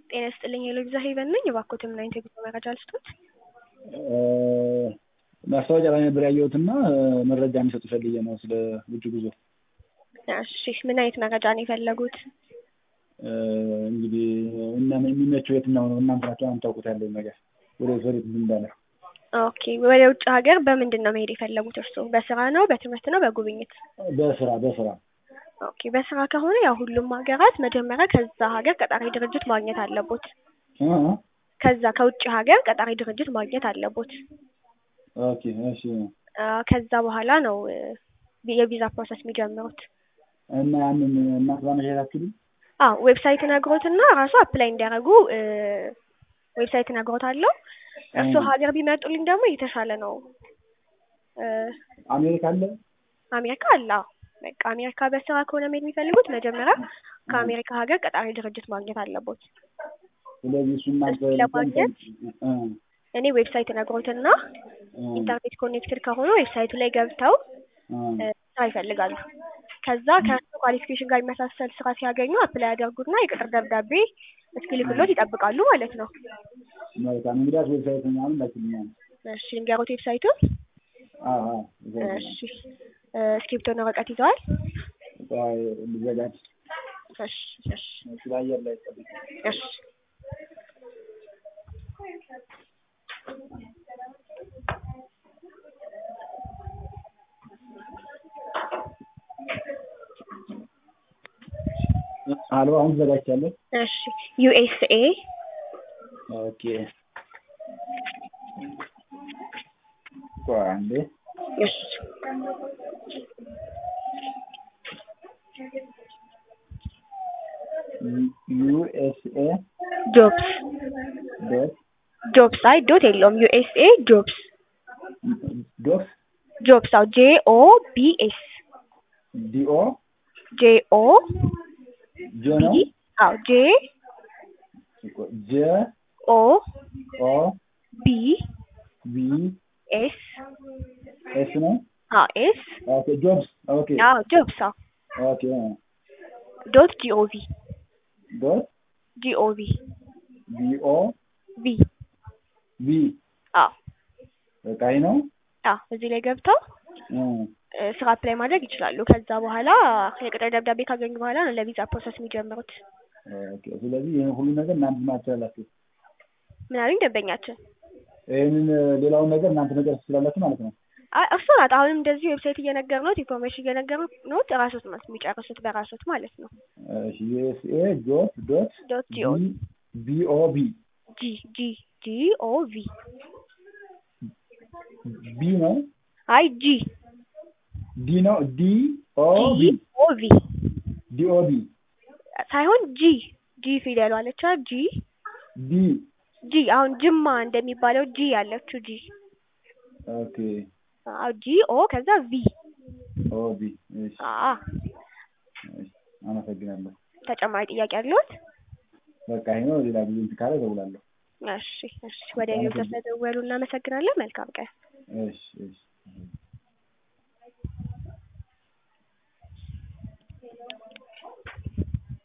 ጤና ይስጥልኝ የሎዛ ሄቨን ነኝ። እባክዎትን ምን አይነት የጉዞ መረጃ ልስጦት? ማስታወቂያ ላይ ነበር ያየሁትና መረጃ እንዲሰጡ ፈልጌ ነው ስለ ውጭ ጉዞ። እሺ ምን አይነት መረጃ ነው የፈለጉት? እንግዲህ እና የሚመቸው የትኛው ነው? እናንተ ናቸው የምታውቁት ያለውን ነገር ወደ ወዴት እንዳለ። ኦኬ ወደ ውጭ ሀገር በምንድን ነው መሄድ የፈለጉት እርስዎ? በስራ ነው፣ በትምህርት ነው፣ በጉብኝት? በስራ በስራ ኦኬ በስራ ከሆነ ያው ሁሉም ሀገራት መጀመሪያ ከዛ ሀገር ቀጣሪ ድርጅት ማግኘት አለቦት። እ እ ከዛ ከውጭ ሀገር ቀጣሪ ድርጅት ማግኘት አለቦት። ኦኬ እሺ። አ፣ ከዛ በኋላ ነው እ፣ የቪዛ ፕሮሰስ የሚጀምሩት። እና ያንን እናት ባመሻታችሁልኝ አዎ ዌብሳይት ነግሮትና ራሱ አፕላይ እንዲያደርጉ እ፣ ዌብሳይት ነግሮታለሁ። እርስዎ ሀገር ቢመጡልኝ ደግሞ የተሻለ ነው። እ፣ አሜሪካ አለ አሜሪካ አለ። አዎ በቃ አሜሪካ በስራ ከሆነ መሄድ የሚፈልጉት መጀመሪያ ከአሜሪካ ሀገር ቀጣሪ ድርጅት ማግኘት አለቦት። ስለዚህ እሱ እናንተ እሱን ለማግኘት እ እኔ ዌብሳይት ነግሮትና እ ኢንተርኔት ኮኔክትድ ከሆኑ ዌብሳይቱ ላይ ገብተው እ እ፣ ስራ ይፈልጋሉ። ከዛ ከእርሱ ኳሊፊኬሽን ጋር የሚመሳሰል ስራ ሲያገኙ አፕላይ ያደርጉና የቅጥር ደብዳቤ እስኪልክሎት ይጠብቃሉ ማለት ነው። መልካም እንግዲያስ ዌብሳይት ምናምን ላኪልኛል። እሺ ልንገሮት ዌብሳይቱን? አዎ አዎ ዌብሳይት እሺ እ፣ እስክሪብቶና ወረቀት ይዘዋል? ቆይ ልዘጋጅ። እሺ እሺ እሺ በአየር ላይ ጠብቅ። እሺ አልባ አሁን ተዘጋጅቻለሁ። እሺ ዩኤስኤ ኦኬ ቆይ አንዴ እሺ ዩኤስኤ ጆብስ ዶት ጆብስ አይ ዶት የለውም ዩኤስኤ ጆብስ ዶት ጆብስ አው ጄ ኦ ቢ ኤስ ዲኦ ጄ ኦ ጆ ነው ቢ አው ጄ ጀ ኦ ኦ ቢ ቢ ኤስ ኤስ ነው አው ኤስ ኦኬ ጆብስ ኦኬ አው ጆብስ አው ኦኬ ዶት ጂኦቪ ዶት ጂኦቪ ቢኦ ቪ ቢ አው በቃ ይሄ ነው አው እዚህ ላይ ገብተው እ እ፣ ስራ አፕላይ ማድረግ ይችላሉ። ከዛ በኋላ የቅጥር ደብዳቤ ካገኙ በኋላ ነው ለቪዛ ፕሮሰስ የሚጀምሩት። ኦኬ ስለዚህ ይሄን ሁሉ ነገር እናንተ ማትችላላችሁ ምን አሉኝ ደንበኛችን? ይሄንን ሌላውን ነገር እናንተ ነገር ትችላላችሁ ማለት ነው አይ እርሱ ናት። አሁንም እንደዚህ ዌብሳይት እየነገርነዎት ኢንፎርሜሽን እየነገርነዎት ራሶት ማለት የሚጨርሱት በራሶት ማለት ነው። እሺ ዩኤስኤ ዶት ዶት ዶት ጂኦ ቢኦ ቢ ጂ ጂ ጂ ኦ ቪ ቢ ነው አይ ጂ ዲ ነው ዲ ኦ ቢ ጂ ኦ ቪ ዲ ኦ ቢ ሳይሆን ጂ ጂ ፊደሉ አለቻ ጂ ዲ ጂ አሁን ጅማ እንደሚባለው ጂ ያለችው ጂ ኦኬ አዎ ጂ ኦ ከዛ ቪ ኦ ቢ እሺ አ እሺ አመሰግናለሁ ተጨማሪ ጥያቄ አለዎት? በቃ ይሄ ነው ሌላ ጊዜ እንትን ካለ እደውላለሁ እሺ እሺ ወደ ሌሎች ስለደወሉ እናመሰግናለን። መልካም ቀን። እሺ እሺ